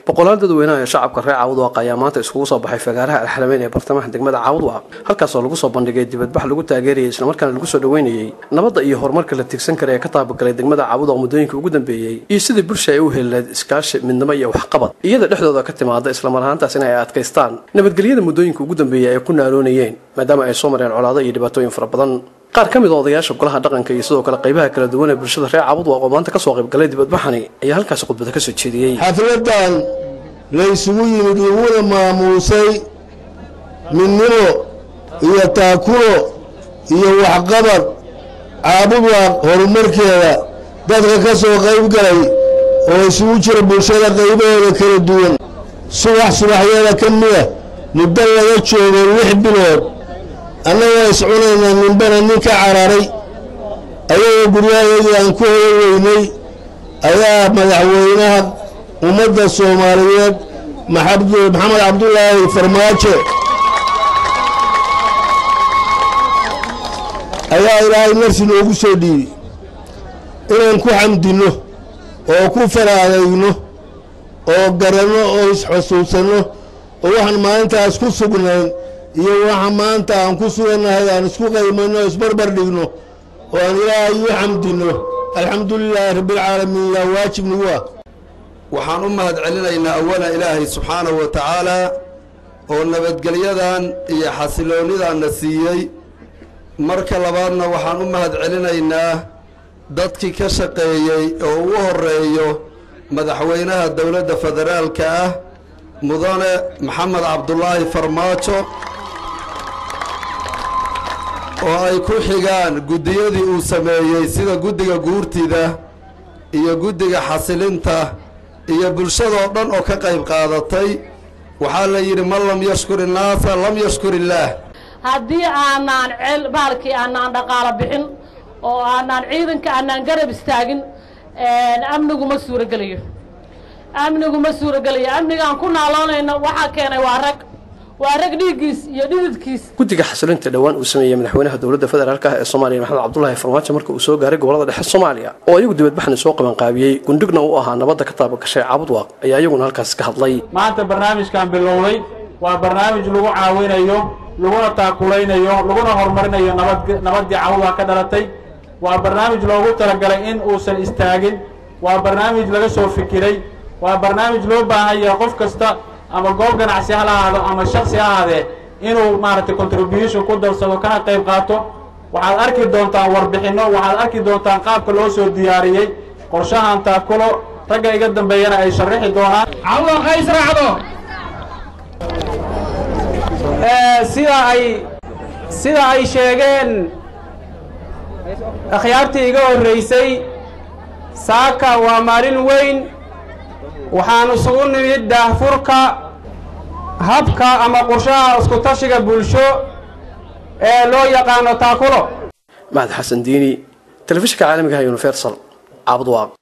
boqolaal dadweynaha ee shacabka reer caawudwaaq ayaa maanta iskugu soo baxay fagaaraha alxalameyn ee bartamaha degmada caawudwaaq halkaasoo lagu soo bandhigay dibadbax lagu taageerayay islamarkaana lagu soo dhoweynayey nabadda iyo horumarka la tigsan kara ee ka taabagalay degmada caawudwaaq muddooyinka ugu dambeeyey iyo sidii bulsha ay u heli lahayd iskaashi midnimo iyo waxqabad iyada dhexdooda ka timaada islamar ahaantaas in ay adkaystaan nabadgelyada muddooyinka ugu dambeeyey ay ku naaloonayeen maadaama ay soo mareen colaado iyo dhibaatooyin fara badan qaar ka mid a odayaasha golaha dhaqanka iyo sidoo kale qaybaha kala duwan ee bulshada reer caabudwaaq oo maanta kasoo qaybgalay dibadbaxani ayaa halkaasi khudbada kasoo jeediyey xafladan la isugu yimid laguna maamuusay midnimo iyo taakulo iyo waxqabad caabudwaaq horumarkeeda dadka ka soo qayb galay oo isugu jira bulshada qaybahooda kala duwan subax subaxyada ka mida muddo laga joogo lix bilood annagoo iscunaynaa ninbana nin ka cararay ayagoo guryahaydii aan ku hoyo weynay ayaa madaxweynaha ummadda soomaaliyeed maxamed cabdulaahi farmaajo ayaa ilaahay narsi noogu soo dhiibi inaan ku xamdinno oo ku faraadayno oo garanno oo isxusuusanno oo waxaan maalintaas ku sugnayn iyo waxa maanta aan ku sugannahay aan isku qaymanno o isbarbar dhigno oo aan ilaahay u xamdinno alxamdu lilaahi rabbialcaalamiin yaa waajib nagu ah waxaan u mahad celinaynaa awala ilaahay subxaanahu wa tacaalaa oo nabadgelyadan iyo xasiloonnidaanna siiyey marka labaadna waxaan u mahad celinaynaa dadkii ka shaqeeyey oo ugu horreeyo madaxweynaha dowladda federaalka ah mudane maxamed cabdulaahi farmaajo oo ay ku xigaan guddiyadii uu sameeyey sida guddiga guurtida iyo guddiga xasilinta iyo bulshadoo dhan oo ka qayb qaadatay waxaa la yidhi man lam yashkur innaasa lam yashkur illaah haddii aanaan ceel baalkii aanaan dhaqaalo bixin oo aanaan ciidanka aanaan garab istaagin amnigu ma suurogelayo amnigu ma suurogelayo amnigaan ku naaloonayno waxaa keenay waa rag waa rag dhiiggiis iyo dhididkiis guddiga xasilinta dhowaan uu sameeyey madaxweynaha dowladda federaalk ah ee soomaaliya maxamed cabdulaahi farmaajo marka uu soo gaaray gobolada dhexe soomaaliya oo ayagu dibadbaxni soo qabanqaabiyey gundhigna u ahaa nabadda ka taabagashay caabudwaaq ayaa iyaguna halkaasi ka hadlay maanta barnaamijkan bilowday waa barnaamij lagu caawinayo laguna taakulaynayo laguna horumarinayo nabad nabaddii caawudwaaq ka dhalatay waa barnaamij loogu talagalay in uusan istaagin waa barnaamij laga soo fikiray waa barnaamij loo baahan yahay qof kasta ama goob ganacsi ha lahaado ama shaksi ha ahaadee inuu maaragtay contribution ku darsado kana qayb qaato waxaad arki doontaan warbixinno waxaad arki doontaan qaabka loo soo diyaariyey qorshahan taakulo ragga iga dambeeyana ay sharixi doonaan caawudwaqa israacdo sida ay sida ay sheegeen akhyaartii iga horraysay saaka waa maalin weyn waxaan isugu nimid daahfurka habka ama qorshaha isku-tashiga bulsho ee loo yaqaano taakulo mahad xasan diini telefishinka caalamigaha universal caabudwaaq